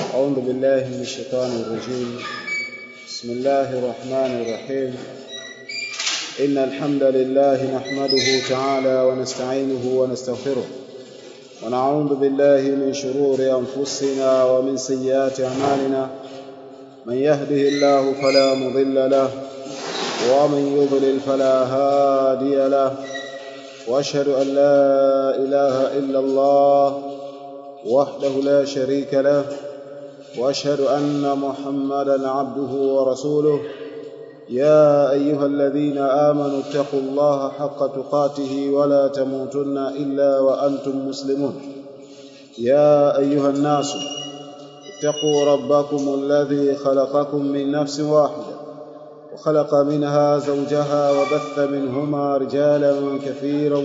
أعوذ بالله من الشيطان الرجيم بسم الله الرحمن الرحيم إن الحمد لله نحمده تعالى ونستعينه ونستغفره ونعوذ بالله من شرور أنفسنا ومن سيئات أعمالنا من يهده الله فلا مضل له ومن يضلل فلا هادي له واشهد ان لا اله الا الله وحده لا شريك له واشهد ان محمدا عبده ورسوله يا ايها الذين امنوا اتقوا الله حق تقاته ولا تموتن الا وانتم مسلمون يا ايها الناس اتقوا ربكم الذي خلقكم من نفس واحده وخلق منها زوجها وبث منهما رجالا كثيرا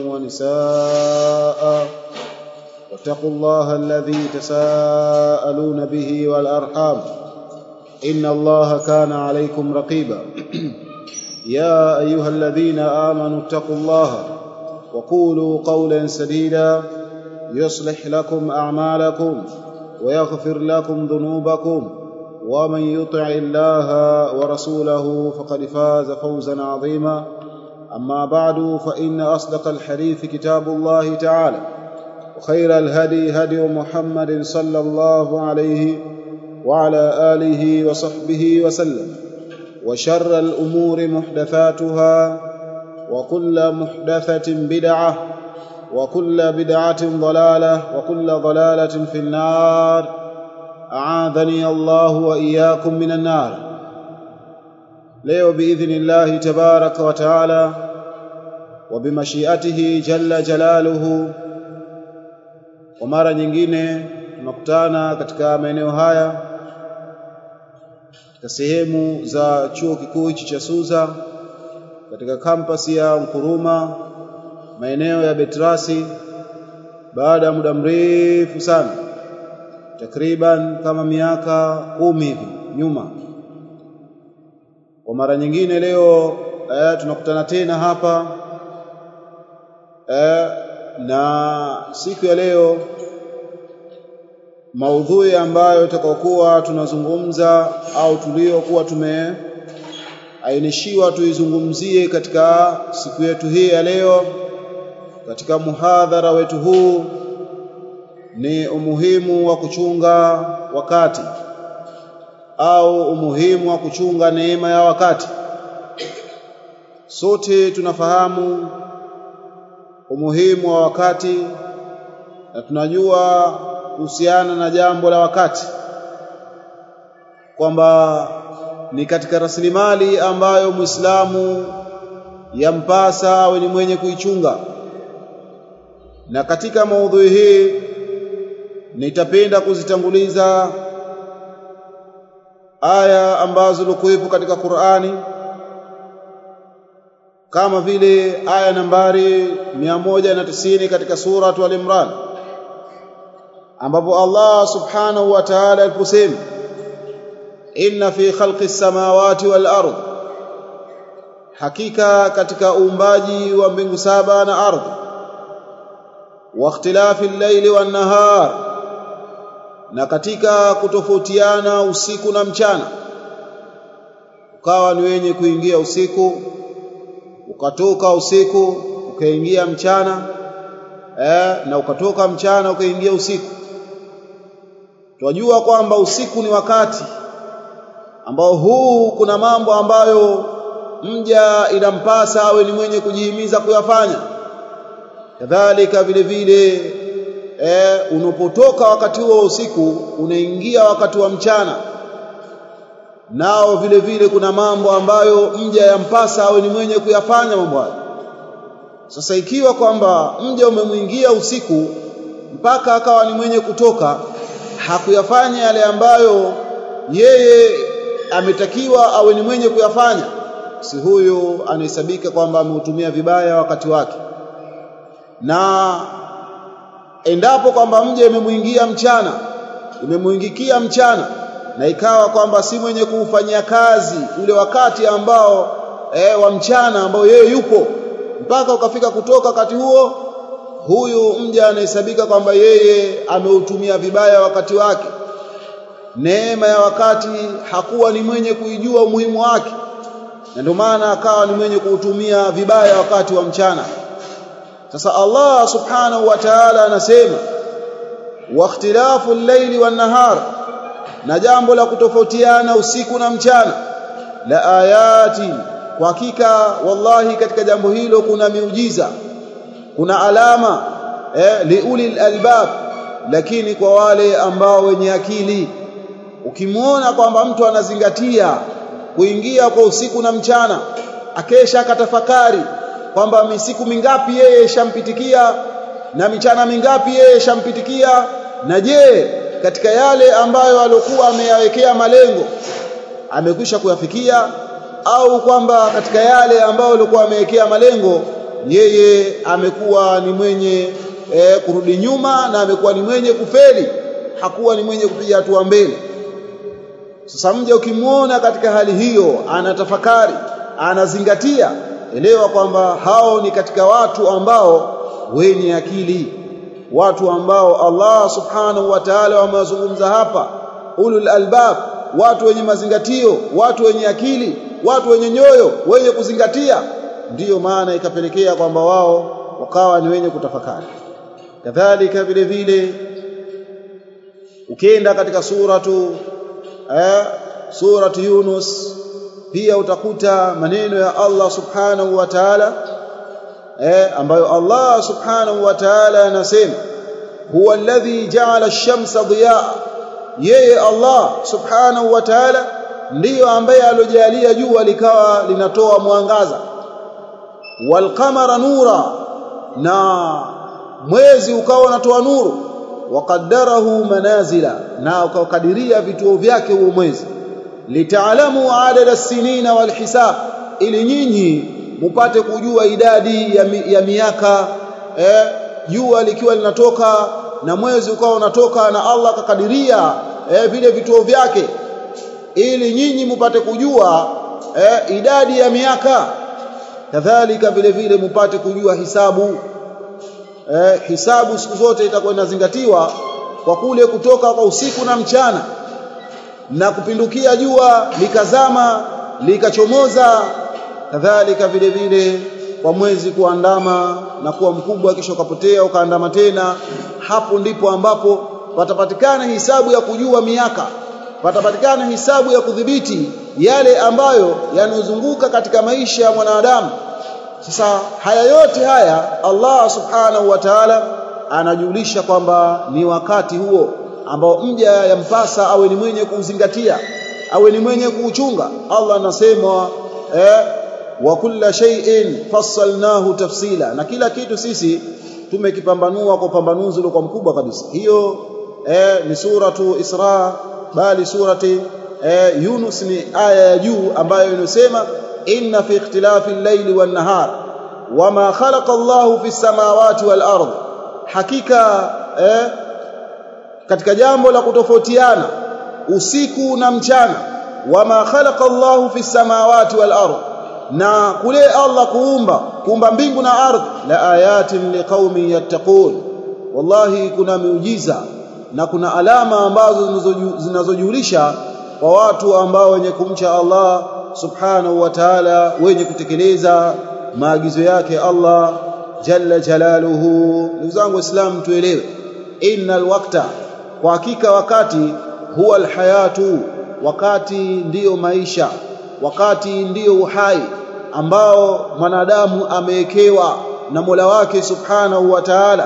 ونساء واتقوا الله الذي تساءلون به والارحام ان الله كان عليكم رقيبا يا ايها الذين امنوا اتقوا الله وقولوا قولا سديدا يصلح لكم اعمالكم ويغفر لكم ذنوبكم ومن يطع الله ورسوله فقد فاز فوزا عظيما اما بعد فان اصدق الحديث كتاب الله تعالى وخير الهدي هدي محمد صلى الله عليه وعلى اله وصحبه وسلم وشر الامور محدثاتها وكل محدثه بدعه وكل بدعه ضلاله وكل ضلاله في النار أعاذني الله وإياكم من النار leo باذن الله تبارك وتعالى وبمشيئته جل جلاله kwa mara nyingine tunakutana katika maeneo haya katika sehemu za chuo kikuu hichi cha Suza katika kampasi ya Nkuruma maeneo ya Betrasi baada ya muda mrefu sana takriban kama miaka kumi hivi nyuma kwa mara nyingine leo eh, tunakutana tena hapa eh, na siku ya leo maudhui ambayo tutakayokuwa tunazungumza au tuliokuwa tumeainishiwa tuizungumzie katika siku yetu hii ya leo katika muhadhara wetu huu ni umuhimu wa kuchunga wakati au umuhimu wa kuchunga neema ya wakati sote tunafahamu umuhimu wa wakati na tunajua kuhusiana na jambo la wakati kwamba ni katika rasilimali ambayo Muislamu yampasa awe ni mwenye kuichunga na katika maudhui hii nitapenda kuzitanguliza aya ambazo zilikuwepo katika Qur'ani kama vile aya nambari 190 katika sura Al-Imran ambapo Allah subhanahu wa ta'ala aliposema inna fi khalqi samawati wal ard hakika katika uumbaji wa mbingu saba na ardhi wa ikhtilafi al-layli wan nahar na katika kutofautiana usiku na mchana ukawa ni wenye kuingia usiku ukatoka usiku ukaingia mchana eh, na ukatoka mchana ukaingia usiku tunajua kwamba usiku ni wakati ambao huu kuna mambo ambayo mja inampasa awe ni mwenye kujihimiza kuyafanya kadhalika vile vile eh, unapotoka wakati huo usiku unaingia wakati wa mchana nao vile vile kuna mambo ambayo mja yampasa awe ni mwenye kuyafanya mambo hayo sasa ikiwa kwamba mja umemwingia usiku mpaka akawa ni mwenye kutoka hakuyafanya yale ambayo yeye ametakiwa awe ni mwenye kuyafanya si huyu anahesabika kwamba ameutumia vibaya wakati wake na endapo kwamba mje imemwingia mchana imemwingikia mchana na ikawa kwamba si mwenye kuufanyia kazi ule wakati ambao e, wa mchana ambao yeye yupo mpaka ukafika kutoka wakati huo huyu mja anahesabika kwamba yeye ameutumia vibaya wakati wake neema ya wakati hakuwa ni mwenye kuijua umuhimu wake na ndio maana akawa ni mwenye kuutumia vibaya wakati wa mchana sasa Allah subhanahu wa ta'ala anasema wa ikhtilafu al-layli wan-nahar na jambo la kutofautiana usiku na mchana la ayati kwa hakika wallahi katika jambo hilo kuna miujiza kuna alama eh, liuli albab lakini kwa wale ambao wenye akili ukimwona kwamba mtu anazingatia kuingia kwa usiku na mchana akesha akatafakari kwamba misiku mingapi yeye shampitikia na michana mingapi yeye shampitikia na je katika yale ambayo alikuwa ameyawekea malengo amekwisha kuyafikia au kwamba katika yale ambayo alikuwa amewekea malengo yeye amekuwa ni mwenye e, kurudi nyuma na amekuwa ni mwenye kufeli hakuwa ni mwenye kupiga hatua mbele sasa mje ukimwona katika hali hiyo anatafakari anazingatia elewa kwamba hao ni katika watu ambao wenye akili watu ambao Allah subhanahu wa ta'ala wamewazungumza hapa ulul albab watu wenye mazingatio watu wenye akili watu wenye nyoyo wenye kuzingatia ndiyo maana ikapelekea kwamba wao wakawa ni wenye kutafakari kadhalika vile vile ukienda katika suratu eh, suratu Yunus pia utakuta maneno ya Allah subhanahu wa ta'ala eh, ambayo Allah subhanahu wa ta'ala anasema huwa alladhi ja'ala ash-shamsa dhiyaa yeye Allah subhanahu wa ta'ala ndiyo ambaye alojalia jua likawa linatoa mwangaza walqamara nura na mwezi ukawa unatoa nuru waqaddarahu manazila na ukakadiria vituo vyake huo mwezi litaalamu adada sinina walhisab ili nyinyi mupate kujua idadi ya, mi, ya miaka eh, jua likiwa linatoka na mwezi ukawa unatoka na Allah akakadiria eh, vile vituo vyake ili nyinyi mupate kujua eh, idadi ya miaka kadhalika vile vile mupate kujua hisabu eh, hisabu siku zote itakuwa inazingatiwa kwa kule kutoka kwa usiku na mchana na kupindukia jua likazama likachomoza kadhalika vile vile kwa mwezi kuandama na kuwa mkubwa kisha ukapotea ukaandama tena hapo ndipo ambapo patapatikana hisabu ya kujua miaka patapatikana hisabu ya kudhibiti yale ambayo yanozunguka katika maisha ya mwanadamu sasa haya yote haya Allah subhanahu wa ta'ala anajulisha kwamba ni wakati huo ambao mja yampasa awe ni mwenye kuuzingatia awe ni mwenye kuuchunga Allah anasema eh, wa kulla shay'in fassalnahu tafsila na kila kitu sisi tumekipambanua kwa upambanuzi uliokuwa mkubwa kabisa hiyo eh, ni suratu Isra bali surati eh, Yunus ni aya ya juu ambayo inasema inna fi ikhtilafi al-layli wan-nahar wama khalaqa Allahu fi samawati wal-ard hakika eh, katika jambo la kutofautiana usiku na mchana wama khalaqa Allahu fi samawati wal-ard na kule Allah kuumba kuumba mbingu na ardhi la ayatin liqaumin yattaqun wallahi kuna miujiza na kuna alama ambazo zinazojulisha kwa watu ambao wenye kumcha Allah subhanahu wa ta'ala wenye kutekeleza maagizo yake Allah jalla jalaluhu ndugu zangu waislamu tuelewe innal waqta kwa hakika wakati huwa alhayatu wakati ndiyo maisha wakati ndiyo uhai ambao mwanadamu amewekewa na Mola wake subhanahu wa ta'ala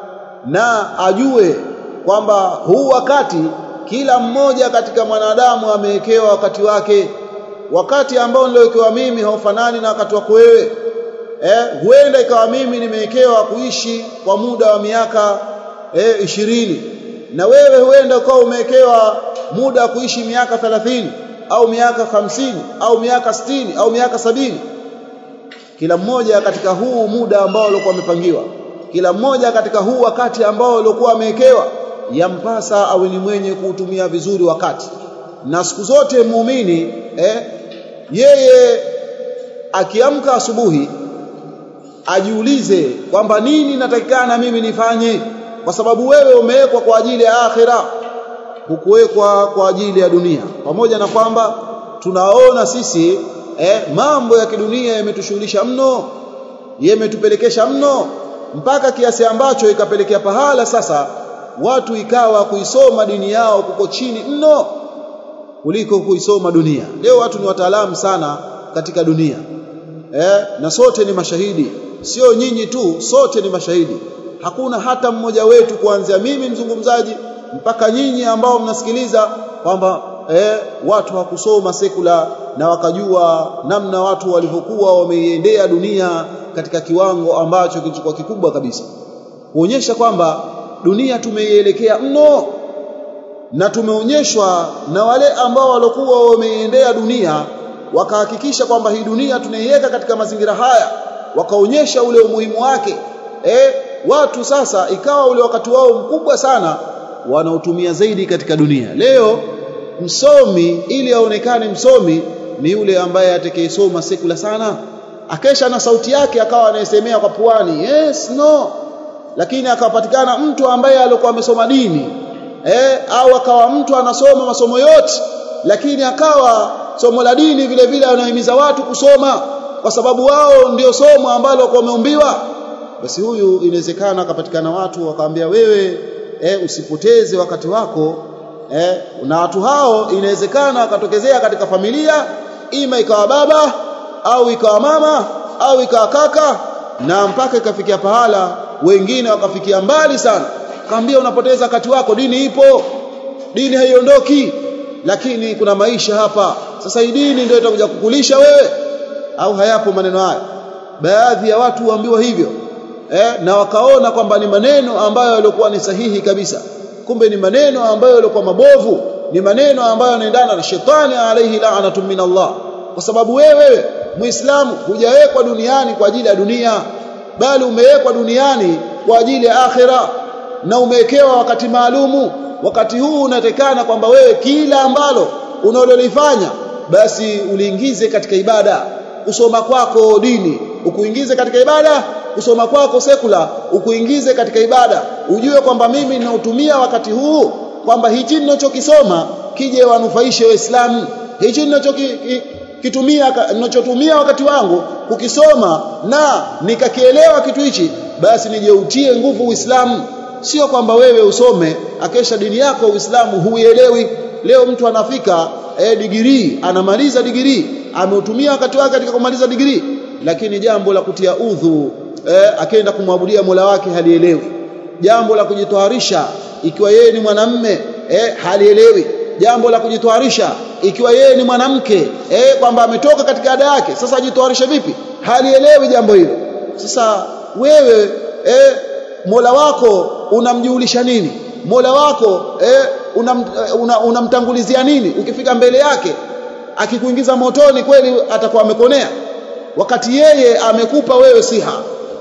na ajue kwamba huu wakati kila mmoja katika mwanadamu amewekewa wakati wake wakati ambao niliowekewa mimi haufanani na wakati wako wewe eh huenda ikawa mimi nimewekewa kuishi kwa muda wa miaka eh, ishirini na wewe huenda ukawa umewekewa muda wa kuishi miaka 30 au miaka hamsini au miaka sitini au miaka sabini kila mmoja katika huu muda ambao alikuwa amepangiwa kila mmoja katika huu wakati ambao alikuwa amewekewa yampasa awe ni mwenye kuutumia vizuri wakati na siku zote muumini eh, yeye akiamka asubuhi ajiulize kwamba nini natakikana mimi nifanye kwa sababu wewe umewekwa kwa ajili ya akhira hukuwekwa kwa ajili ya dunia pamoja na kwamba tunaona sisi eh, mambo ya kidunia yametushughulisha mno yametupelekesha mno mpaka kiasi ambacho ikapelekea pahala sasa watu ikawa kuisoma dini yao kuko chini mno kuliko kuisoma dunia leo watu ni wataalamu sana katika dunia eh, na sote ni mashahidi sio nyinyi tu sote ni mashahidi hakuna hata mmoja wetu kuanzia mimi mzungumzaji mpaka nyinyi ambao mnasikiliza kwamba eh, watu hawakusoma sekula na wakajua namna watu walivyokuwa wameiendea dunia katika kiwango ambacho kilichokuwa kikubwa kabisa kuonyesha kwamba dunia tumeielekea mno na tumeonyeshwa na wale ambao walikuwa wameiendea dunia wakahakikisha kwamba hii dunia tunaiweka katika mazingira haya wakaonyesha ule umuhimu wake eh, watu sasa ikawa ule wakati wao mkubwa sana wanaotumia zaidi katika dunia leo msomi ili aonekane msomi ni yule ambaye atakayesoma sekula sana akesha na sauti yake akawa anayesemea kwa puani yes no lakini akapatikana mtu ambaye alikuwa amesoma dini eh, au akawa mtu anasoma masomo yote lakini akawa somo la dini vile vile anahimiza watu kusoma kwa sababu wao ndio somo ambalo kwa wameumbiwa basi huyu inawezekana akapatikana watu wakamwambia wewe eh, usipoteze wakati wako eh, na watu hao inawezekana akatokezea katika familia ima ikawa baba au ikawa mama au ikawa kaka na mpaka ikafikia pahala wengine wakafikia mbali sana kaambia unapoteza wakati wako dini ipo dini haiondoki lakini kuna maisha hapa sasa hii dini ndio itakuja kukulisha wewe au hayapo maneno haya baadhi ya watu huambiwa hivyo eh, na wakaona kwamba ni maneno ambayo yalikuwa ni sahihi kabisa kumbe ni maneno ambayo yalikuwa mabovu ni maneno ambayo yanaendana na shetani alayhi la'natu min Allah kwa sababu wewe muislamu hujawekwa duniani kwa ajili ya dunia bali umewekwa duniani kwa ajili ya akhira na umewekewa wakati maalumu wakati huu unatekana kwamba wewe kila ambalo unalolifanya basi uliingize katika ibada kusoma kwako dini ukuingize katika ibada kusoma kwako sekula ukuingize katika ibada ujue kwamba mimi ninautumia wakati huu kwamba hichi ninachokisoma kije wanufaishe waislamu hichi ninachokitumia ninachotumia wakati wangu kukisoma na nikakielewa kitu hichi basi nijeutie nguvu uislamu sio kwamba wewe usome akesha dini yako uislamu huielewi leo mtu anafika eh, digirii anamaliza digirii ameutumia wakati wake katika kumaliza digirii lakini jambo la kutia udhu eh, akaenda kumwabudia Mola wake halielewi jambo la kujitoharisha ikiwa yeye ni mwanamme eh, halielewi jambo la kujitoharisha ikiwa yeye ni mwanamke eh, kwamba ametoka katika ada yake sasa ajitoharishe vipi halielewi jambo hilo sasa wewe eh, Mola wako unamjulisha nini Mola wako eh, unamtangulizia una, una nini ukifika mbele yake akikuingiza motoni kweli atakuwa amekonea wakati yeye amekupa wewe siha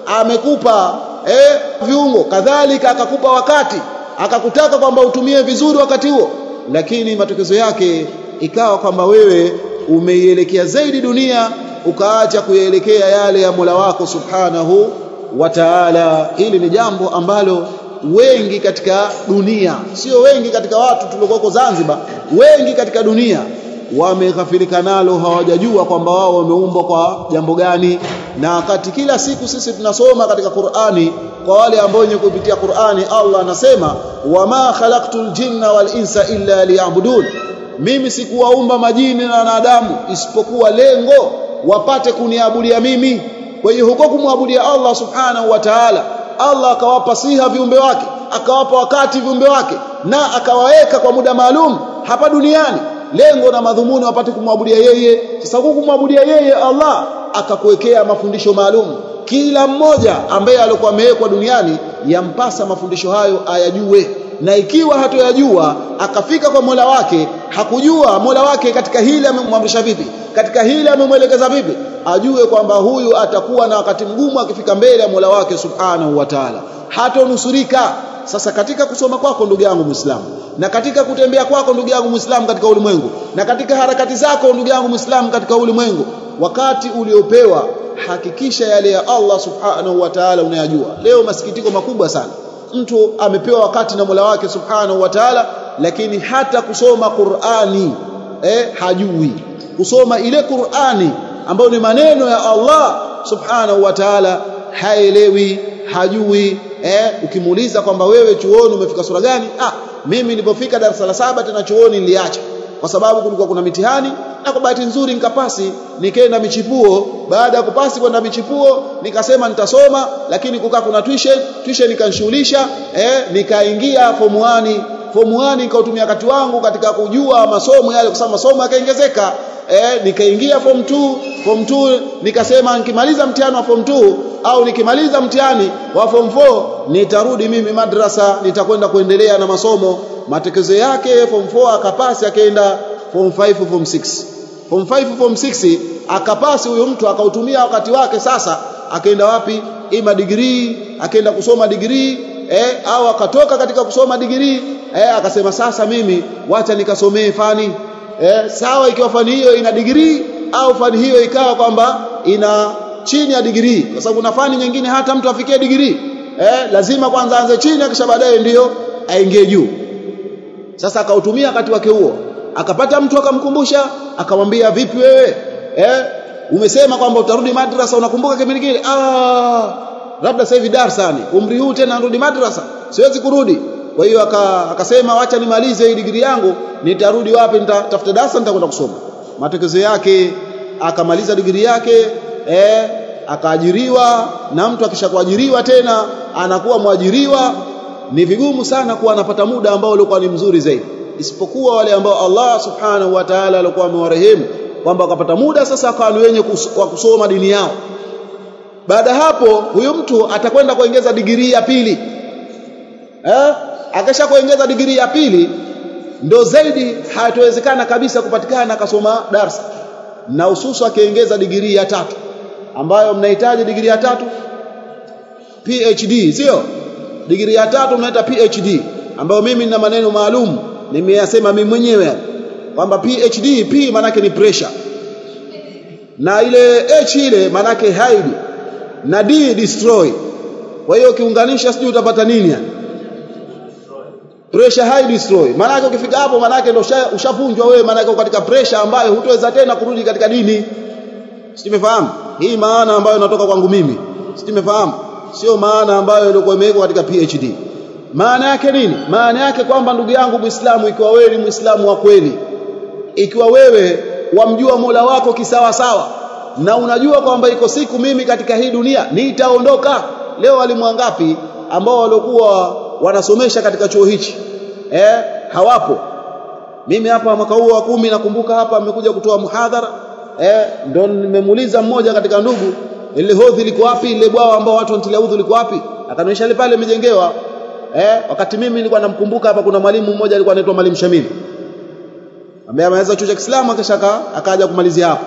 amekupa eh, viungo kadhalika akakupa wakati akakutaka kwamba utumie vizuri wakati huo lakini matokeo yake ikawa kwamba wewe umeielekea zaidi dunia ukaacha kuielekea yale ya Mola wako subhanahu wa ta'ala hili ni jambo ambalo wengi katika dunia sio wengi katika watu tuliokoko Zanzibar wengi katika dunia wameghafilika nalo hawajajua kwamba wao wameumbwa kwa jambo gani na wakati kila siku sisi tunasoma katika Qur'ani kwa wale ambao wenye kupitia Qur'ani Allah anasema wama khalaqtul jinna wal insa illa liya'budun mimi sikuwaumba majini na wanadamu isipokuwa lengo wapate kuniabudia mimi kwa hiyo huko kumwabudia Allah subhanahu wa ta'ala Allah akawapa siha viumbe wake akawapa wakati viumbe wake na akawaweka kwa muda maalum hapa duniani lengo na madhumuni wapate kumwabudia yeye sasa huku kumwabudia yeye Allah akakuwekea mafundisho maalum kila mmoja ambaye alikuwa amewekwa duniani yampasa mafundisho hayo ayajue na ikiwa hatoyajua akafika kwa Mola wake hakujua Mola wake katika hili amemwamrisha vipi katika hili amemwelekeza vipi ajue kwamba huyu atakuwa na wakati mgumu akifika mbele ya Mola wake subhanahu wa ta'ala hatonusurika sasa katika kusoma kwako ndugu yangu Muislamu na katika kutembea kwako ndugu yangu Muislamu katika ulimwengu na katika harakati zako ndugu yangu Muislamu katika ulimwengu wakati uliopewa hakikisha yale ya Allah subhanahu wa ta'ala unayajua leo masikitiko makubwa sana mtu amepewa wakati na Mola wake subhanahu wa ta'ala lakini hata kusoma Qur'ani eh, hajui kusoma ile Qur'ani ambayo ni maneno ya Allah subhanahu wa ta'ala haelewi hajui eh, ukimuuliza kwamba wewe chuoni umefika sura gani ah mimi nilipofika darasa la saba tena chuoni niliacha kwa sababu kulikuwa kuna mitihani na kwa bahati nzuri nikapasi nikaenda michipuo baada ya kupasi kwenda michipuo nikasema nitasoma lakini kukaa kuna tuition tuition nikanishughulisha eh nikaingia form 1 form 1 nikautumia wakati wangu katika kujua masomo yale kwa sababu masomo yakaongezeka eh nikaingia form 2 form 2 nikasema nikimaliza mtihani wa form 2 au nikimaliza mtihani wa form 4 nitarudi mimi madrasa nitakwenda kuendelea na masomo matekezo yake form 4 akapasi akaenda form 5 form 6 form 5 form 6 akapasi huyo mtu akautumia wakati wake sasa akaenda wapi ima degree akaenda kusoma degree eh au akatoka katika kusoma degree eh akasema sasa mimi wacha nikasomee fani eh sawa ikiwa fani hiyo ina degree au fani hiyo ikawa kwamba ina chini ya degree kwa sababu kuna fani nyingine hata mtu afikie degree eh lazima kwanza aanze chini kisha baadaye ndiyo aingie juu sasa akautumia wakati wake huo akapata mtu akamkumbusha akamwambia vipi wewe eh umesema kwamba utarudi madrasa unakumbuka kipindi kile ah labda sasa hivi darasani umri huu tena narudi madrasa siwezi kurudi kwa hiyo akasema wacha nimalize hii degree yangu nitarudi wapi nitatafuta darasa nitakwenda kusoma matokeo yake akamaliza degree yake eh akaajiriwa na mtu akishakuajiriwa tena anakuwa mwajiriwa ni vigumu sana kuwa anapata muda ambao ulikuwa ni mzuri zaidi isipokuwa wale ambao Allah subhanahu wa ta'ala alikuwa amewarehemu kwamba wakapata muda sasa akawa ni wenye wa kusoma dini yao baada hapo huyu mtu atakwenda kuongeza digrii ya pili eh akisha kuongeza digrii ya pili ndo zaidi hatawezekana kabisa kupatikana akasoma darsa na hususu akiongeza digrii ya tatu ambayo mnahitaji digrii ya tatu PhD sio digrii ya tatu mnaita PhD ambayo mimi nina maneno maalum nimeyasema mimi mwenyewe kwamba PhD P manake ni pressure na ile H ile manake hide na D destroy kwa hiyo ukiunganisha sijui utapata nini yani pressure high destroy maana ukifika hapo maana ndio ushavunjwa wewe maana katika pressure ambayo hutoweza tena kurudi katika dini simefahamu hii maana ambayo inatoka kwangu mimi simefahamu sio maana ambayo ilikuwa imewekwa katika PhD maana yake nini maana yake kwamba ndugu yangu Muislamu ikiwa wewe ni Muislamu wa kweli ikiwa wewe wamjua Mola wako kisawa sawa na unajua kwamba iko siku mimi katika hii dunia nitaondoka leo walimu wangapi ambao walikuwa wanasomesha katika chuo hichi eh hawapo mimi hapa mwaka huu wa kumi nakumbuka hapa amekuja kutoa muhadhara eh ndo nimemuuliza mmoja katika ndugu ile hodhi liko wapi ile bwawa ambao watu wanatilia udhu liko wapi akanionyesha ile pale imejengewa eh wakati mimi nilikuwa namkumbuka hapa kuna mwalimu mmoja alikuwa anaitwa mwalimu Shamili ambaye ameweza chuo cha Kiislamu akashaka akaja kumalizia hapo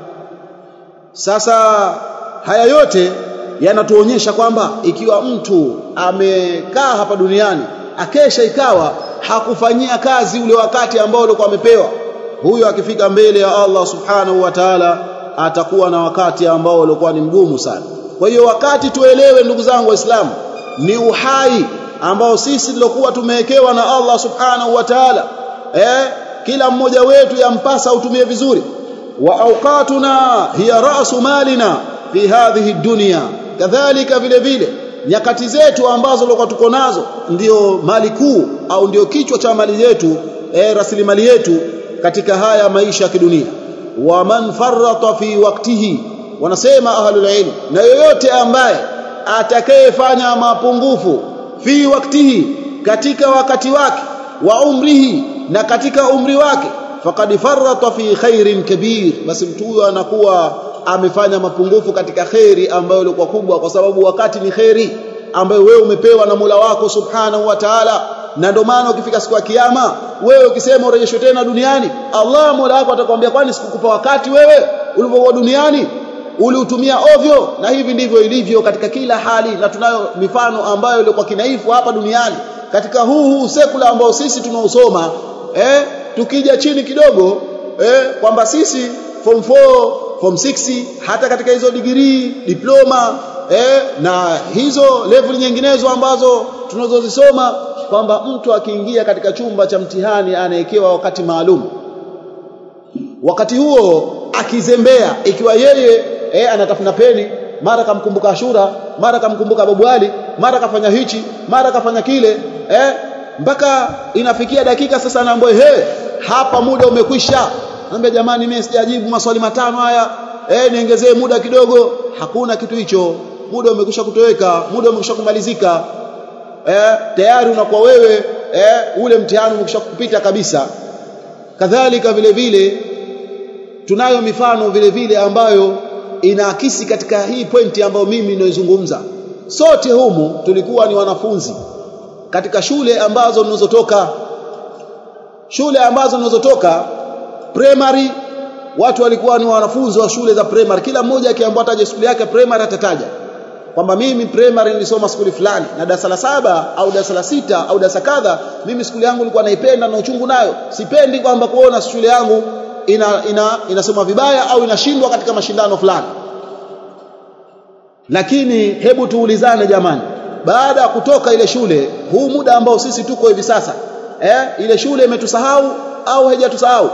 sasa haya yote yanatuonyesha kwamba ikiwa mtu amekaa hapa duniani akesha ikawa hakufanyia kazi ule wakati ambao alikuwa amepewa huyo akifika mbele ya Allah subhanahu wa ta'ala atakuwa na wakati ambao ulikuwa ni mgumu sana kwa hiyo wakati tuelewe ndugu zangu waislamu ni uhai ambao sisi tulokuwa tumewekewa na Allah subhanahu wa ta'ala eh kila mmoja wetu yampasa utumie vizuri wa awqatuna hiya ra'su malina fi hadhihi dunya kadhalika vile vile nyakati zetu ambazo tulikuwa tuko nazo ndio mali kuu au ndio kichwa cha mali yetu e, rasilimali yetu katika haya maisha ya kidunia wa man farrata fi waqtihi wanasema ahlul ilm na yoyote ambaye atakayefanya mapungufu fi waktihi katika wakati wake wa umrihi na katika umri wake faqad farrata fi khairin kabir basi mtu huyo anakuwa amefanya mapungufu katika khairi ambayo ilikuwa kubwa kwa sababu wakati ni khairi ambayo wewe umepewa na Mola wako Subhanahu wa Ta'ala na ndio maana ukifika siku ya kiyama wewe ukisema urejeshwe tena duniani Allah Mola wako atakwambia kwani sikukupa wakati wewe ulipokuwa duniani uliutumia ovyo na hivi ndivyo ilivyo katika kila hali na tunayo mifano ambayo ilikuwa kinaifu hapa duniani katika huu huu sekula ambao sisi tunausoma eh tukija chini kidogo eh kwamba sisi form 4 form 6 hata katika hizo degree diploma eh na hizo level nyinginezo ambazo tunazozisoma kwamba mtu akiingia katika chumba cha mtihani anawekewa wakati maalum wakati huo akizembea ikiwa yeye eh, anatafuna peni mara kamkumbuka Ashura mara kamkumbuka Babu Ali mara kafanya hichi mara kafanya kile eh mpaka inafikia dakika sasa anaambiwa he hapa muda umekwisha naambia jamani mimi sijajibu maswali matano haya eh niongezee muda kidogo hakuna kitu hicho muda umekwisha kutoweka muda umekwisha kumalizika eh tayari unakuwa wewe eh ule mtihani umekwisha kupita kabisa kadhalika vile vile tunayo mifano vile vile ambayo inaakisi katika hii pointi ambayo mimi ninaizungumza sote humu tulikuwa ni wanafunzi katika shule ambazo tunazotoka shule ambazo tunazotoka primary watu walikuwa ni wanafunzi wa shule za primary kila mmoja akiambiwa ataje shule yake primary atataja kwamba mimi primary nilisoma skuli fulani na darasa la saba au darasa la sita au darasa kadha mimi skuli yangu nilikuwa naipenda na uchungu nayo sipendi kwamba kuona shule yangu ina, ina inasoma vibaya au inashindwa katika mashindano fulani lakini hebu tuulizane jamani baada ya kutoka ile shule huu muda ambao sisi tuko hivi sasa eh ile shule imetusahau au haijatusahau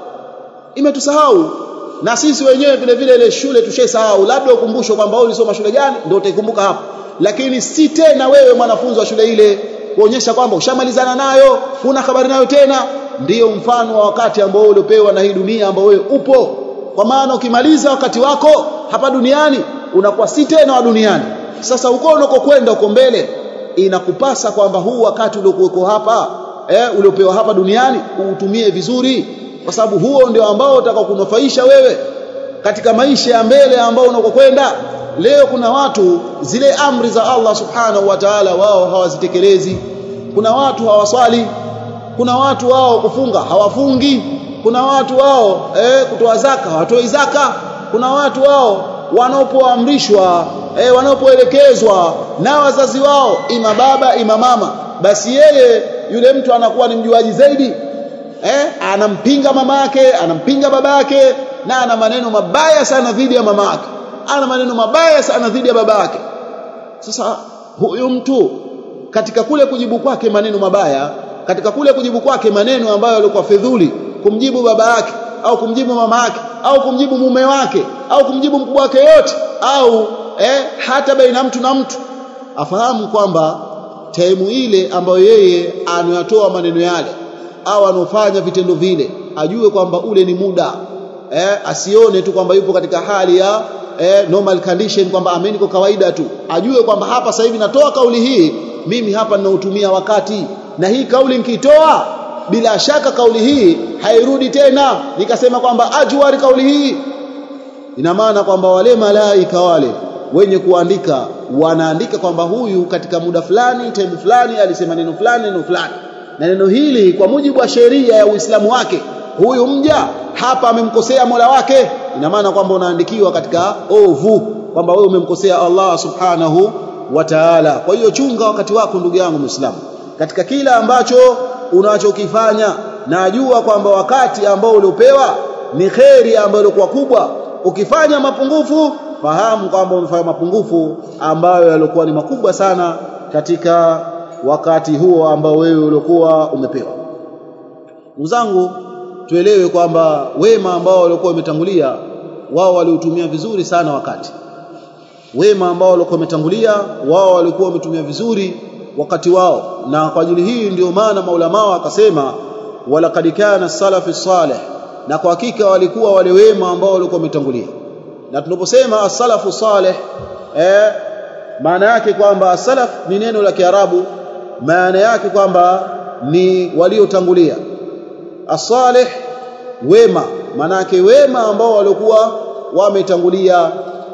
imetusahau na sisi wenyewe vile vile ile shule tushaisahau labda ukumbusho kwamba wewe ulisoma shule gani ndio utaikumbuka hapo lakini si tena wewe mwanafunzi wa shule ile kuonyesha kwamba ushamalizana nayo huna habari nayo tena ndiyo mfano wa wakati ambao uliopewa na hii dunia ambao wewe upo kwa maana ukimaliza wakati wako hapa duniani unakuwa si tena wa duniani sasa uko unakokwenda uko mbele inakupasa kwamba huu wakati uliokuweko hapa eh uliopewa hapa duniani uutumie vizuri kwa sababu huo ndio ambao utakaokunufaisha wewe katika maisha ya mbele ambao unakokwenda leo kuna watu zile amri za Allah subhanahu wa ta'ala wao hawazitekelezi kuna watu hawaswali kuna watu wao kufunga hawafungi kuna watu wao eh, kutoa zaka hawatoi zaka kuna watu wao wanapoamrishwa eh, wanapoelekezwa na wazazi wao ima baba ima mama basi yeye yule mtu anakuwa ni mjuaji zaidi eh, anampinga mama yake anampinga baba yake na ana maneno mabaya sana dhidi ya mama yake ana maneno mabaya sana dhidi ya baba yake sasa huyu mtu katika kule kujibu kwake maneno mabaya katika kule kujibu kwake maneno ambayo yalikuwa fedhuli kumjibu baba yake au kumjibu mama yake au kumjibu mume wake au kumjibu mkubwa wake yote au eh, hata baina mtu na mtu afahamu kwamba taimu ile ambayo yeye anayatoa maneno yale au anofanya vitendo vile ajue kwamba ule ni muda eh, asione tu kwamba yupo katika hali ya eh, normal condition kwamba ameni kwa kawaida tu ajue kwamba hapa sasa hivi natoa kauli hii mimi hapa ninautumia wakati na hii kauli nikitoa bila shaka kauli hii hairudi tena nikasema kwamba ajwari kauli hii ina maana kwamba wale malaika wale wenye kuandika wanaandika kwamba huyu katika muda fulani time fulani alisema neno fulani neno fulani na neno hili kwa mujibu wa sheria ya Uislamu wake huyu mja hapa amemkosea Mola wake ina maana kwamba unaandikiwa katika ovu kwamba wewe umemkosea Allah subhanahu wa ta'ala kwa hiyo chunga wakati wako ndugu yangu Muislamu katika kila ambacho unachokifanya na jua kwamba wakati ambao uliopewa ni kheri ambayo ilikuwa kubwa ukifanya mapungufu fahamu kwamba umefanya mapungufu ambayo yalikuwa ni makubwa sana katika wakati huo ambao wewe uliokuwa umepewa ndugu zangu tuelewe kwamba wema ambao walikuwa wametangulia wao waliutumia vizuri sana wakati wema ambao walikuwa wametangulia wao walikuwa wametumia vizuri wakati wao na kwa ajili hii ndio maana maulama akasema walaqad kana salafi salih na kwa hakika walikuwa wale wema ambao walikuwa wametangulia na tunaposema as-salafu salih eh maana yake kwamba as-salaf ni neno la Kiarabu maana yake kwamba ni waliotangulia as-salih wema maana yake wema ambao walikuwa wametangulia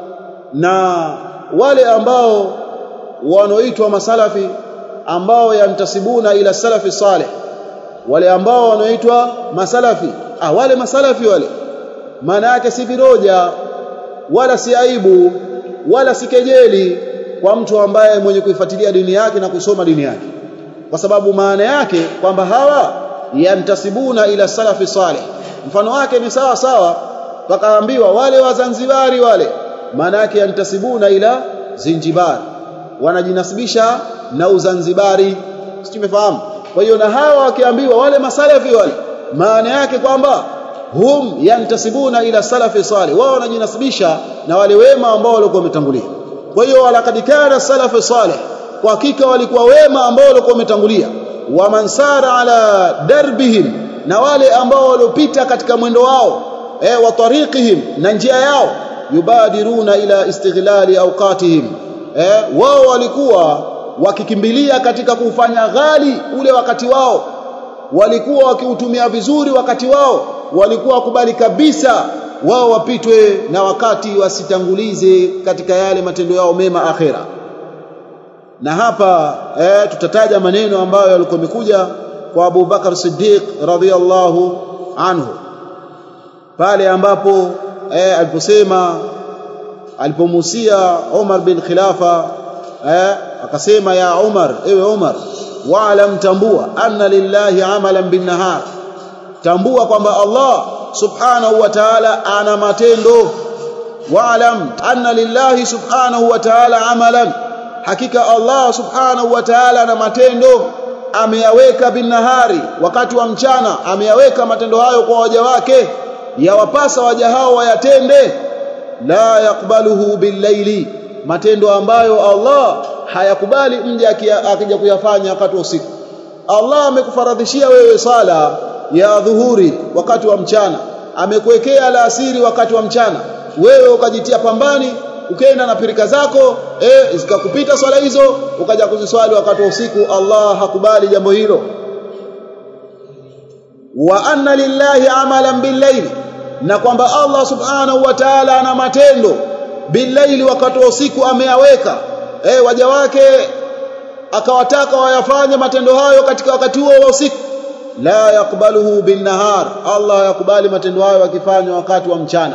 na wale ambao wanaoitwa masalafi ambao yantasibuna ila salafi salih wale ambao wanaoitwa masalafi ah wale masalafi wale maana yake si viroja wala si aibu wala si kejeli kwa mtu ambaye mwenye kuifuatilia dini yake na kusoma dini yake kwa sababu maana yake kwamba hawa yantasibuna ila salafi salih mfano wake ni sawa sawa wakaambiwa wale wazanzibari wale maana yake yantasibuna ila zinjibar wanajinasibisha na uzanzibari simefahamu kwa hiyo na hawa wakiambiwa wale masalafi wale maana yake kwamba hum yantasibuna ila salafi salih wao wanajinasibisha na wale wema ambao walikuwa wametangulia kwa hiyo walaqad kana salafu salih kwa hakika walikuwa wema ambao walikuwa wametangulia wa mansara ala darbihim na wale ambao waliopita katika mwendo wao eh wa tariqihim na njia yao yubadiruna ila istighlali awqatihim eh wao walikuwa wakikimbilia katika kufanya ghali ule wakati wao walikuwa wakiutumia vizuri wakati wao walikuwa wakubali kabisa wao wapitwe na wakati wasitangulize katika yale matendo yao mema akhera na hapa eh, tutataja maneno ambayo yalikuwa yamekuja kwa Abu Bakar Siddiq radhiyallahu anhu pale ambapo eh, aliposema alipomusia Umar bin Khilafa eh, akasema ya Umar ewe Umar wa'lam tambua anna lillahi amalan bin nahar tambua kwamba Allah subhanahu wa ta'ala ana matendo wa'lam anna lillahi subhanahu wa ta'ala amalan hakika Allah subhanahu wa ta'ala ana matendo ameyaweka binahari wakati wa mchana ameyaweka matendo hayo kwa waja wake yawapasa waja hao wayatende la yakbaluhu billaili matendo ambayo Allah hayakubali mje akija kuyafanya wakati wa usiku Allah amekufaradhishia wewe sala ya dhuhuri wakati wa mchana amekuwekea alasiri wakati wa mchana wewe ukajitia pambani ukaenda na pirika zako eh zikakupita swala hizo ukaja kuziswali wakati wa usiku Allah hakubali jambo hilo wa anna lillahi amalan billayli na kwamba Allah subhanahu wa ta'ala ana matendo billaili wakati wa usiku ameyaweka eh waja wake akawataka wayafanye matendo hayo katika wakati huo wa usiku la yakbaluhu bin nahar Allah yakubali matendo hayo yakifanywa wakati wa mchana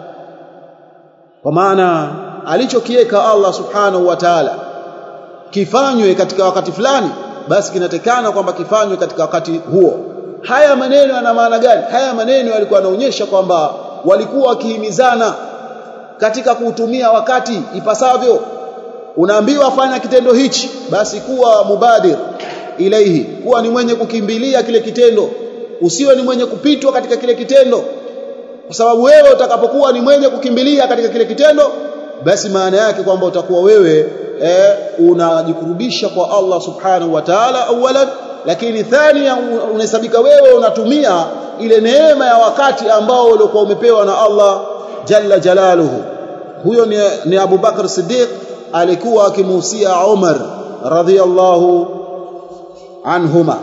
kwa maana alichokiweka Allah subhanahu wa ta'ala kifanywe katika wakati fulani basi kinatekana kwamba kifanywe katika wakati huo haya maneno yana maana gani haya maneno yalikuwa yanaonyesha kwamba walikuwa wakihimizana katika kuutumia wakati ipasavyo unaambiwa fanya kitendo hichi basi kuwa mubadir ilaihi kuwa ni mwenye kukimbilia kile kitendo usiwe ni mwenye kupitwa katika kile kitendo kwa sababu wewe utakapokuwa ni mwenye kukimbilia katika kile kitendo basi maana yake kwamba utakuwa wewe eh, unajikurubisha kwa Allah subhanahu wa ta'ala awalan lakini thania unahesabika wewe unatumia ile neema ya wakati ambao uliokuwa umepewa na Allah jalla jalaluhu huyo ni, ni Abu Bakar Siddiq alikuwa akimuhusia Umar radhiyallahu anhuma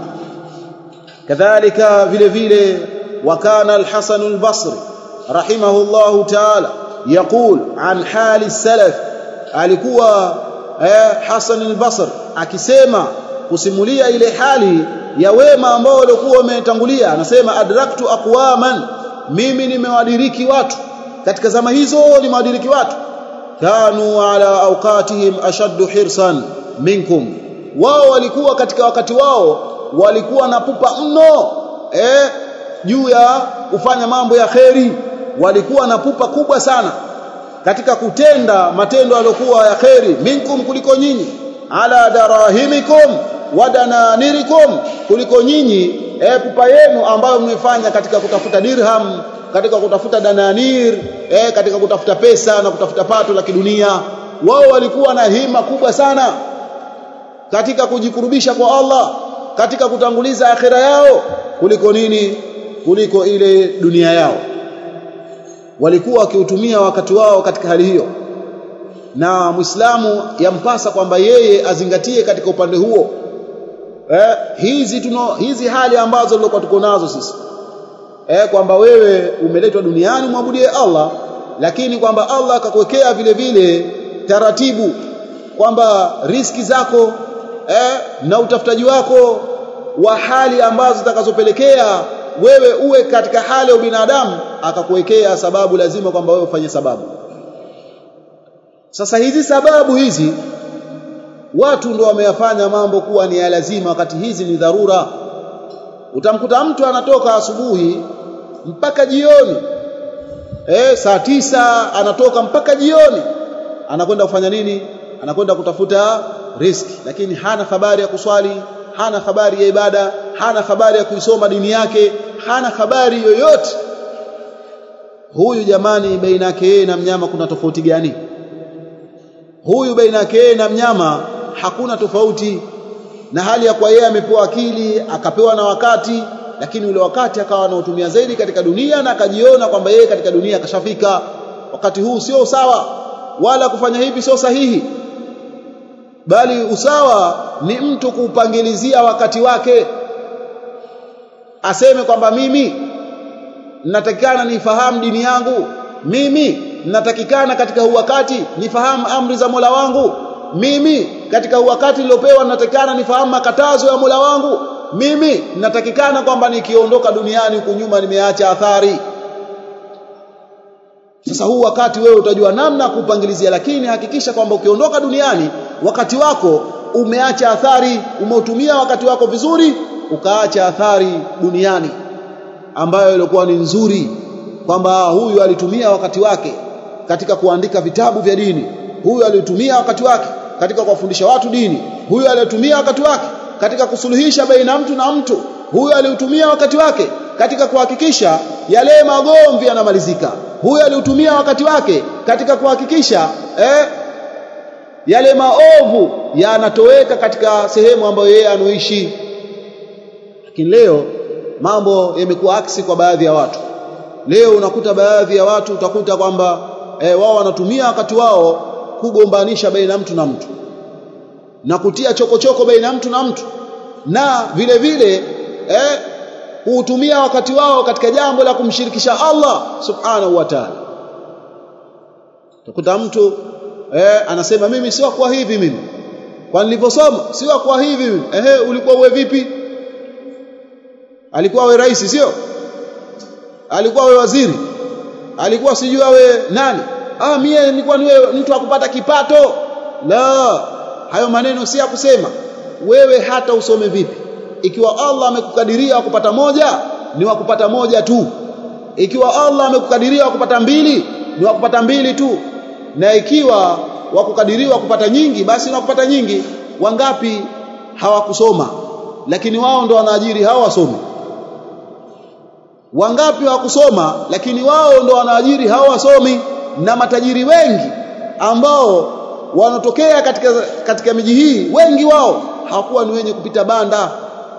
kadhalika vile vile wakana al-Hasan al-Basri rahimahullahu ta'ala يقول عن حال السلف alikuwa eh, Hasan al-Basri akisema kusimulia ile hali ya wema ambao walikuwa wametangulia anasema adraktu aqwaman mimi nimewadiriki watu katika zama hizo nimewadiriki watu kanu ala awqatihim ashaddu hirsan minkum wao walikuwa katika wakati wao walikuwa na pupa mno eh juu ya kufanya mambo ya kheri walikuwa na pupa kubwa sana katika kutenda matendo yaliokuwa ya kheri minkum kuliko nyinyi ala darahimikum wadananirikum kuliko nyinyi e, pupa yenu ambayo mmefanya katika kutafuta dirham katika kutafuta dananir e, katika kutafuta pesa na kutafuta pato la kidunia wao walikuwa na hima kubwa sana katika kujikurubisha kwa Allah katika kutanguliza akhira yao kuliko nini kuliko ile dunia yao walikuwa wakiutumia wakati wao katika hali hiyo na Muislamu yampasa kwamba yeye azingatie katika upande huo eh, hizi tuno hizi hali ambazo tulikuwa tuko nazo sisi eh, kwamba wewe umeletwa duniani mwabudie Allah lakini kwamba Allah akakuwekea vile vile taratibu kwamba riski zako eh, na utafutaji wako wa hali ambazo zitakazopelekea wewe uwe katika hali ya ubinadamu akakuwekea sababu lazima kwamba wewe ufanye sababu sasa hizi sababu hizi watu ndio wameyafanya mambo kuwa ni ya lazima wakati hizi ni dharura utamkuta mtu anatoka asubuhi mpaka jioni eh saa tisa anatoka mpaka jioni anakwenda kufanya nini anakwenda kutafuta riski lakini hana habari ya kuswali hana habari ya ibada hana habari ya kuisoma dini yake hana habari yoyote huyu jamani baina yake yeye na mnyama kuna tofauti gani huyu baina yake yeye na mnyama hakuna tofauti na hali ya kwa yeye amepewa akili akapewa na wakati lakini ule wakati akawa anautumia zaidi katika dunia na akajiona kwamba yeye katika dunia akashafika wakati huu sio sawa wala kufanya hivi sio sahihi bali usawa ni mtu kuupangilizia wakati wake aseme kwamba mimi natakikana nifahamu dini yangu mimi natakikana katika huu wakati nifahamu amri za Mola wangu mimi katika huu wakati niliopewa natakikana nifahamu makatazo ya Mola wangu mimi natakikana kwamba nikiondoka duniani huku nyuma nimeacha athari sasa huu wakati wewe utajua namna kupangilizia lakini hakikisha kwamba ukiondoka duniani wakati wako umeacha athari umeutumia wakati wako vizuri ukaacha athari duniani ambayo ilikuwa ni nzuri kwamba huyu alitumia wakati wake katika kuandika vitabu vya dini huyu alitumia wakati wake katika kuwafundisha watu dini huyu alitumia wakati wake katika kusuluhisha baina mtu na mtu huyu aliutumia wakati wake katika kuhakikisha yale magomvi yanamalizika huyu aliutumia wakati wake katika kuhakikisha eh, yale maovu yanatoweka katika sehemu ambayo yeye anoishi lakini leo mambo yamekuwa aksi kwa baadhi ya watu leo unakuta baadhi ya watu utakuta kwamba eh, wao wanatumia wakati wao kugombanisha baina mtu na mtu na kutia chokochoko baina mtu na mtu na vile vile eh, hutumia wakati wao katika jambo la kumshirikisha Allah subhanahu wa ta'ala utakuta mtu eh, anasema mimi sio kwa hivi mimi kwa nilivyosoma sio kwa hivi mimi ehe ulikuwa uwe vipi alikuwa awe rais sio alikuwa awe waziri alikuwa sijui awe nani ah mie nilikuwa niwe mtu akupata kipato la hayo maneno si ya kusema wewe hata usome vipi ikiwa Allah amekukadiria kupata moja ni wa kupata moja tu ikiwa Allah amekukadiria kupata mbili ni wa kupata mbili tu na ikiwa wakukadiriwa kupata nyingi basi na kupata nyingi wangapi hawakusoma lakini wao ndo wanaajiri hao wasomi wangapi hawakusoma lakini wao ndo wanaajiri hao wasomi na matajiri wengi ambao wanatokea katika katika miji hii wengi wao hawakuwa ni wenye kupita banda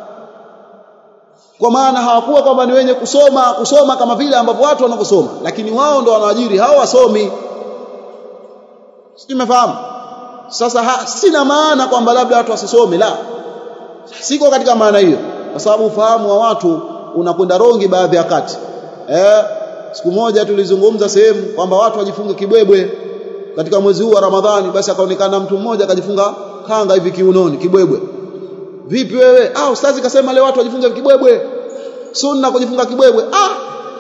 kwa maana hawakuwa kwamba ni wenye kusoma kusoma kama vile ambavyo watu wanavyosoma lakini wao ndo wanaajiri hao wasomi simefahamu sasa ha, sina maana kwamba labda watu wasisome la siko katika maana hiyo kwa sababu ufahamu wa watu unakwenda rongi baadhi ya wakati eh siku moja tulizungumza sehemu kwamba watu wajifunge kibwebwe katika mwezi huu wa Ramadhani basi akaonekana mtu mmoja akajifunga kanga hivi kiunoni kibwebwe vipi wewe ah ustazi kasema leo watu wajifunge kibwebwe sunna kujifunga kibwebwe ah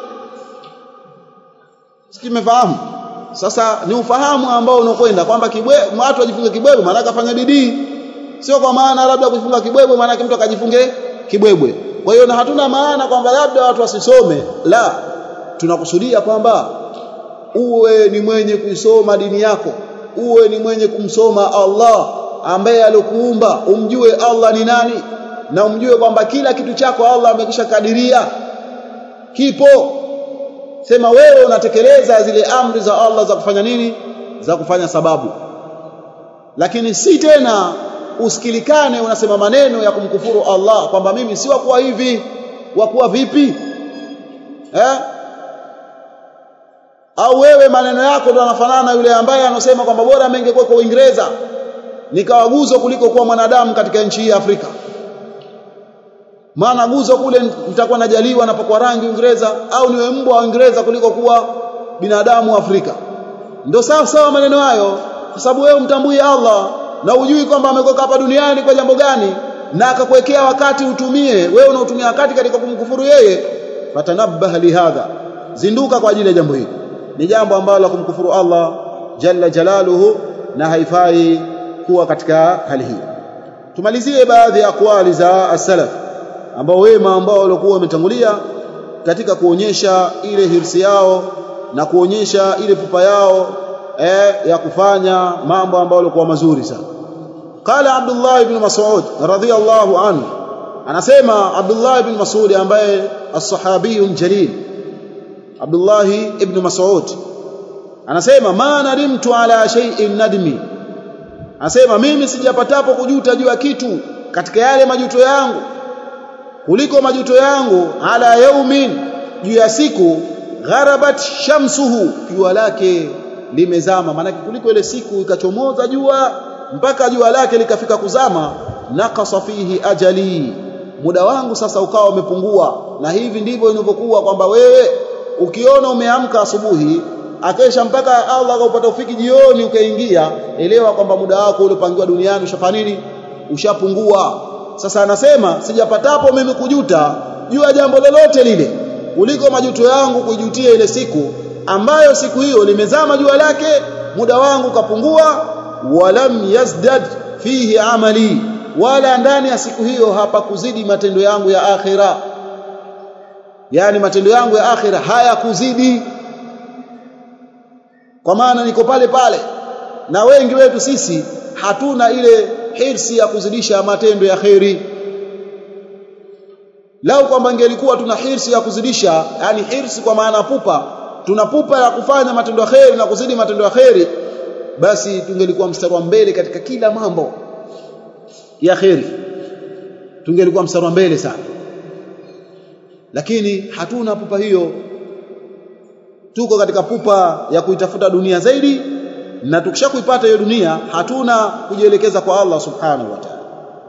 sikimefahamu sasa ni ufahamu ambao unakwenda kwamba kibwebwe watu wajifunge kibwebwe maana kafanya bidii sio kwa maana labda kujifunga kibwebwe maana mtu akajifunge kibwebwe kwa hiyo na hatuna maana kwamba labda watu wasisome la tunakusudia kwamba uwe ni mwenye kuisoma dini yako uwe ni mwenye kumsoma Allah ambaye alikuumba umjue Allah ni nani na umjue kwamba kila kitu chako Allah amekisha kadiria kipo sema wewe unatekeleza zile amri za Allah za kufanya nini za kufanya sababu lakini si tena usikilikane unasema maneno ya kumkufuru Allah kwamba mimi si wakuwa hivi wakuwa vipi eh au wewe maneno yako ndo yanafanana na yule ambaye anasema kwamba bora mengekuwa kwa Uingereza nikawa guzo kuliko kuwa mwanadamu katika nchi hii ya Afrika maana guzo kule nitakuwa najaliwa napokuwa rangi Uingereza au niwe mbwa wa Uingereza kuliko kuwa binadamu Afrika ndio sawa sawa maneno hayo kwa sababu wewe mtambui Allah na ujui kwamba amekoka hapa duniani kwa jambo gani na akakuwekea wakati utumie wewe unaotumia wakati katika kumkufuru yeye fatanabbah lihadha zinduka kwa ajili ya jambo hili ni jambo ambalo kumkufuru Allah jalla jalaluhu na haifai kuwa katika hali hii tumalizie baadhi ya akwali za as-salaf ambao wema ambao walikuwa wametangulia katika kuonyesha ile hirsi yao na kuonyesha ile pupa yao eh, ya kufanya mambo ambayo yalikuwa mazuri sana qala Abdullah ibn Mas'ud radhiyallahu anhu anasema Abdullah ibn Mas'ud ambaye as-sahabiyun jalil Abdullah ibn Mas'ud anasema ma nadimtu ala shay'in nadmi anasema mimi sijapatapo kujuta juu ya kitu katika yale majuto yangu kuliko majuto yangu ala yaumin juu ya siku gharabat shamsuhu jua lake limezama maana kuliko ile siku ikachomoza jua mpaka jua lake likafika kuzama nakasa fihi ajali muda wangu sasa ukawa umepungua na hivi ndivyo inavyokuwa kwamba wewe ukiona umeamka asubuhi akesha mpaka Allah akapata ufiki jioni ukaingia elewa kwamba muda wako uliopangiwa duniani ushafanya nini ushapungua sasa anasema sijapatapo mimi kujuta juu ya jambo lolote lile kuliko majuto yangu kujutia ile siku ambayo siku hiyo limezama jua lake muda wangu kapungua walam yazdad fihi amali wala ndani ya siku hiyo hapakuzidi matendo yangu ya akhira yani matendo yangu ya akhira hayakuzidi kwa maana niko pale pale na wengi wetu sisi hatuna ile hirsi ya kuzidisha matendo ya kheri lau kwamba ingelikuwa tuna hirsi ya kuzidisha yani hirsi kwa maana pupa tuna pupa ya kufanya matendo ya kheri na kuzidi matendo ya kheri basi tungelikuwa mstari wa mbele katika kila mambo ya kheri tungelikuwa mstari wa mbele sana lakini hatuna pupa hiyo tuko katika pupa ya kuitafuta dunia zaidi na tukishakuipata hiyo dunia hatuna kujielekeza kwa Allah subhanahu wa ta'ala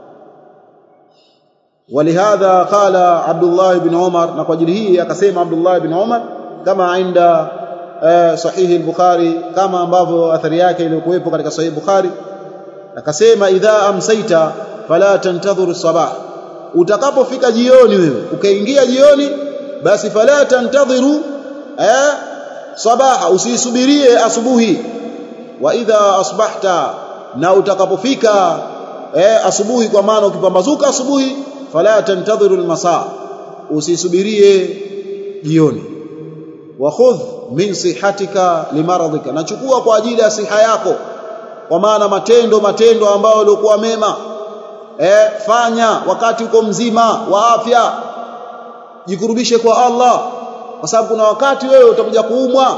ولهذا قال عبد الله بن عمر na kwa ajili hii akasema Abdullah ibn Umar kama inda sahihi al-Bukhari kama ambavyo athari yake iliyokuwepo katika sahihi Bukhari akasema idha amsaita fala tantadhur sabah utakapofika jioni wewe ukaingia jioni basi fala tantadhiru eh sabaha usisubirie asubuhi wa idha asbahta na utakapofika eh asubuhi kwa maana ukipambazuka asubuhi fala tantadhiru almasa usisubirie jioni wa khudh min sihatika limaradhika nachukua kwa ajili ya siha yako kwa maana matendo matendo ambayo yalikuwa mema eh fanya wakati uko mzima wa afya jikurubishe kwa Allah kwa sababu kuna wakati wewe utakuja kuumwa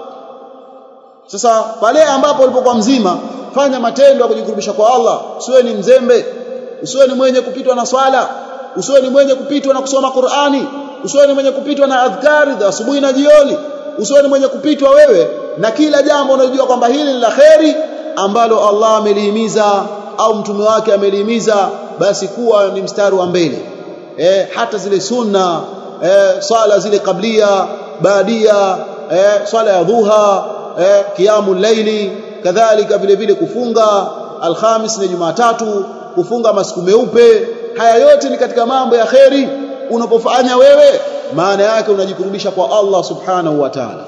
sasa pale ambapo ulipokuwa mzima fanya matendo ya kujikurubisha kwa Allah usiwe ni mzembe usiwe ni mwenye kupitwa na swala usiwe ni mwenye kupitwa na kusoma Qur'ani usiwe ni mwenye kupitwa na adhkari za asubuhi na jioni usiwe ni mwenye kupitwa wewe na kila jambo unajua kwamba hili ni la kheri ambalo Allah amelihimiza au mtume wake amelihimiza basi kuwa ni mstari wa mbele eh, hata zile sunna eh, swala zile kablia baadia eh, swala ya dhuha eh, kiamu laili kadhalika vile vile kufunga alhamis na jumatatu kufunga masiku meupe haya yote ni katika mambo ya kheri unapofanya wewe maana yake unajikurubisha kwa Allah subhanahu wa ta'ala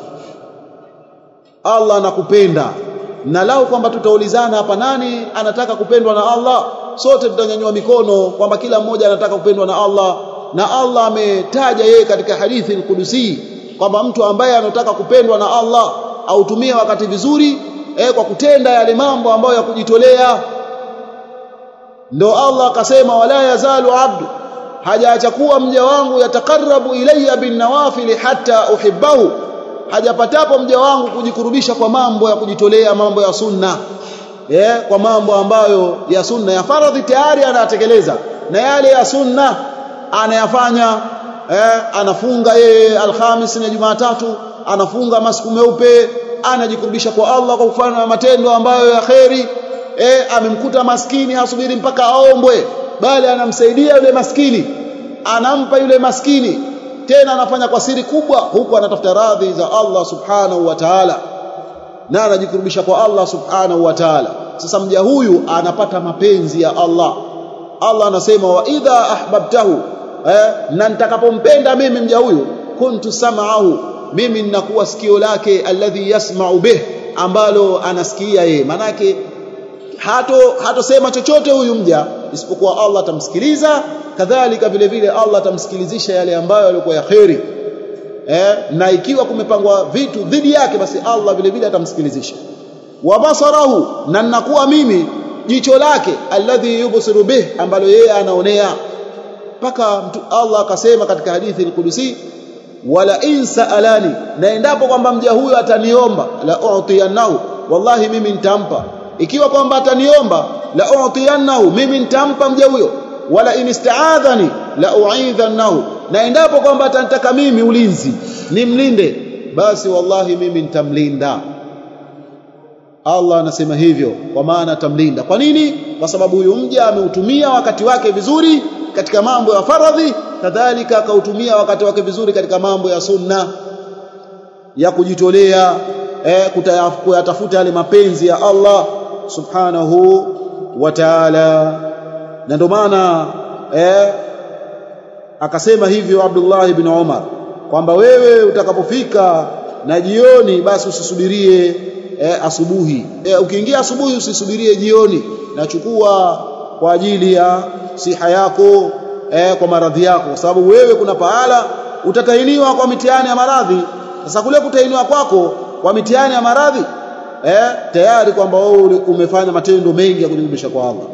Allah anakupenda na lao kwamba tutaulizana hapa nani anataka kupendwa na Allah sote tutanyanyua mikono kwamba kila mmoja anataka kupendwa na Allah na Allah ametaja yeye katika hadithi al-Qudusi kwamba mtu ambaye anataka kupendwa na Allah autumie wakati vizuri eh, kwa kutenda yale mambo ambayo ya kujitolea ndo Allah akasema wala yazalu abdu hajaacha kuwa mja wangu yatakarabu ilayya bin nawafili hatta uhibbahu hajapatapo mja wangu kujikurubisha kwa mambo ya kujitolea mambo ya sunna eh, kwa mambo ambayo ya sunna ya faradhi tayari anayatekeleza na yale ya sunna anayafanya eh, anafunga yeye alhamis na jumatatu anafunga masiku meupe anajikurubisha kwa Allah kwa kufanya matendo ambayo ya kheri eh, amemkuta maskini hasubiri mpaka aombwe bali anamsaidia yule maskini anampa yule maskini tena anafanya kwa siri kubwa huku anatafuta radhi za Allah subhanahu wa ta'ala na anajikurubisha kwa Allah subhanahu wa ta'ala sasa mja huyu anapata mapenzi ya Allah Allah anasema wa idha ahbabtahu eh, na nitakapompenda mimi mja huyu kuntu sam'ahu mimi ninakuwa sikio lake alladhi yasma'u bih ambalo anasikia yeye manake hato hatosema chochote huyu mja isipokuwa Allah atamsikiliza kadhalika vile vile Allah atamsikilizisha yale ambayo yalikuwa ya kheri eh, na ikiwa kumepangwa vitu dhidi yake basi Allah vile vile atamsikilizisha wa basarahu na ninakuwa mimi jicho lake alladhi yubsiru bih ambalo yeye anaonea mpaka Allah akasema katika hadithi al-Qudusi wala in saalani na endapo kwamba mja huyo ataniomba la u'tiyannahu wallahi mimi nitampa ikiwa kwamba ataniomba la u'tiyannahu mimi nitampa mja huyo wala in ista'adhani la u'idhannahu na endapo kwamba atanitaka mimi ulinzi nimlinde basi wallahi mimi nitamlinda Allah anasema hivyo kwa maana atamlinda kwa nini kwa sababu huyu mja ameutumia wakati wake vizuri katika mambo ya faradhi kadhalika akautumia wakati wake vizuri katika mambo ya sunna ya kujitolea eh, kuyatafuta yale mapenzi ya Allah subhanahu wa ta'ala na ndio maana eh, akasema hivyo Abdullah ibn Umar kwamba wewe utakapofika na jioni basi usisubirie eh, asubuhi eh, ukiingia asubuhi usisubirie jioni nachukua kwa ajili ya siha yako eh, kwa maradhi yako kwa sababu wewe kuna pahala utatahiniwa kwa mitihani ya maradhi sasa kule kutahiniwa kwako kwa mitihani ya maradhi eh, tayari kwamba wewe umefanya matendo mengi ya kujirudisha kwa Allah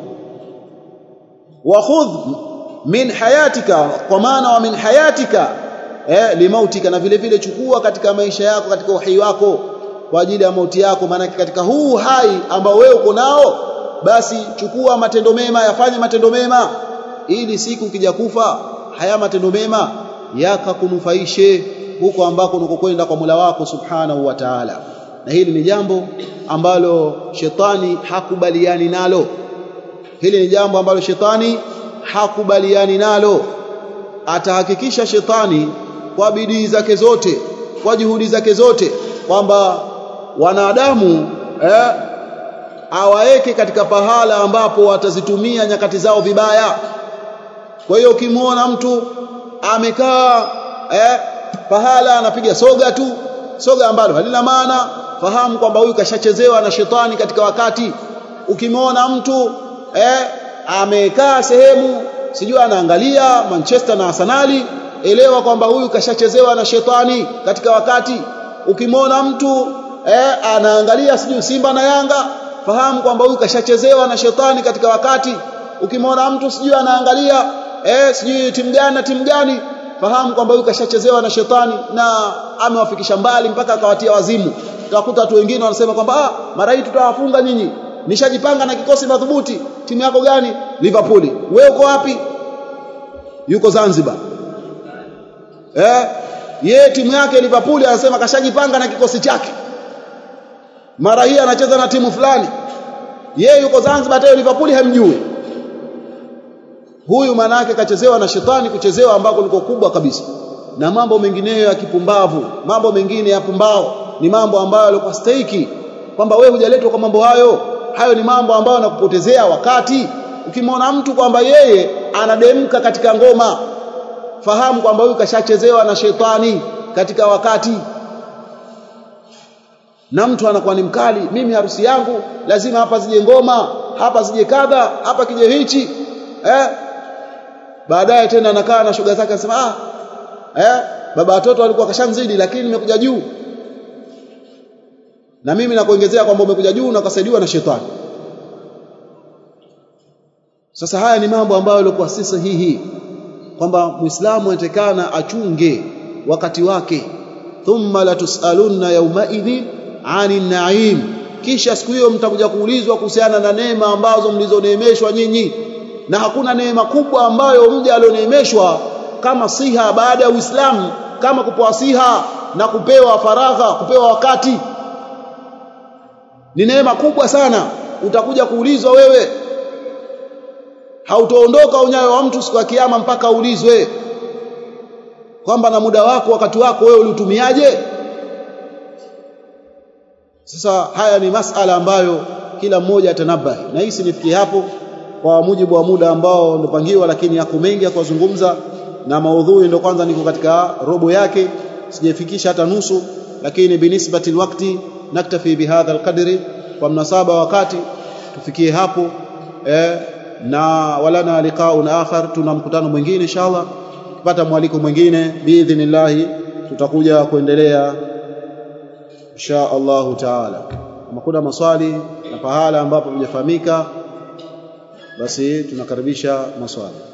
wa khudh min hayatika kwa maana wa min hayatika eh, limautika na vile vile chukua katika maisha yako katika uhai wako kwa ajili ya mauti yako maana katika huu hai ambao wewe uko nao basi chukua matendo mema yafanye matendo mema ili siku ukija kufa haya matendo mema yakakunufaishe huko ambako unakokwenda kwa Mola wako Subhanahu wa Ta'ala na hili ni jambo ambalo shetani hakubaliani nalo hili ni jambo ambalo shetani hakubaliani nalo atahakikisha shetani kwa bidii zake zote kwa juhudi zake zote kwamba wanadamu eh, awaweke katika pahala ambapo watazitumia nyakati zao vibaya kwa hiyo ukimwona mtu amekaa eh, pahala anapiga soga tu soga ambalo halina maana fahamu kwamba huyu kashachezewa na shetani katika wakati ukimwona mtu eh, amekaa sehemu sijui anaangalia Manchester na Arsenali elewa kwamba huyu kashachezewa na shetani katika wakati ukimwona mtu eh, anaangalia sijui Simba na Yanga fahamu kwamba huyu kashachezewa na shetani katika wakati ukimwona mtu sijui anaangalia eh, sijui timu gani na timu gani fahamu kwamba huyu kashachezewa na shetani na amewafikisha mbali mpaka akawatia wazimu utakuta watu wengine wanasema kwamba ah mara hii tutawafunga nyinyi nishajipanga na kikosi madhubuti timu yako gani Liverpool wewe uko wapi yuko Zanzibar eh ye timu yake Liverpool anasema kashajipanga na kikosi chake mara hii anacheza na timu fulani ye yuko Zanzibar hata Liverpool hamjui huyu manake kachezewa na shetani kuchezewa ambako liko kubwa kabisa na mambo mengineyo ya kipumbavu mambo mengine ya pumbao ni mambo ambayo yalikuwa stahiki kwamba wewe hujaletwa kwa mambo hayo hayo ni mambo ambayo yanakupotezea wakati ukimwona mtu kwamba yeye anademka katika ngoma fahamu kwamba huyu kashachezewa na shetani katika wakati na mtu anakuwa ni mkali mimi harusi yangu lazima hapa zije ngoma hapa zije kadha hapa kije hichi eh baadaye tena anakaa na shoga zake anasema ah eh baba watoto walikuwa kashamzidi lakini nimekuja juu na mimi nakuongezea kwamba umekuja juu na ukasaidiwa na shetani sasa haya ni mambo ambayo yalikuwa si sahihi kwamba muislamu anatakana achunge wakati wake thumma latusalunna yaumaidhin ani naim kisha siku hiyo mtakuja kuulizwa kuhusiana na neema ambazo mlizoneemeshwa nyinyi na hakuna neema kubwa ambayo mja alioneemeshwa kama siha baada ya Uislamu kama kupewa siha na kupewa faragha kupewa wakati ni neema kubwa sana utakuja kuulizwa wewe hautoondoka unyayo wa mtu siku ya kiyama mpaka uulizwe kwamba na muda wako wakati wako wewe uliutumiaje sasa haya ni masala ambayo kila mmoja atanabahi na hisi nifikie hapo kwa mujibu wa muda ambao ndopangiwa lakini yako mengi ya kuzungumza na maudhui ndio kwanza niko katika robo yake sijafikisha hata nusu lakini binisbati alwaqti naktafi bihadha alqadri kwa mnasaba wakati tufikie hapo eh, na walana liqaun akhar tuna mkutano mwingine inshallah kupata mwaliko mwingine biidhnillah tutakuja kuendelea insha Allahu taala kama kuna maswali na pahala ambapo hujafahamika basi tunakaribisha maswali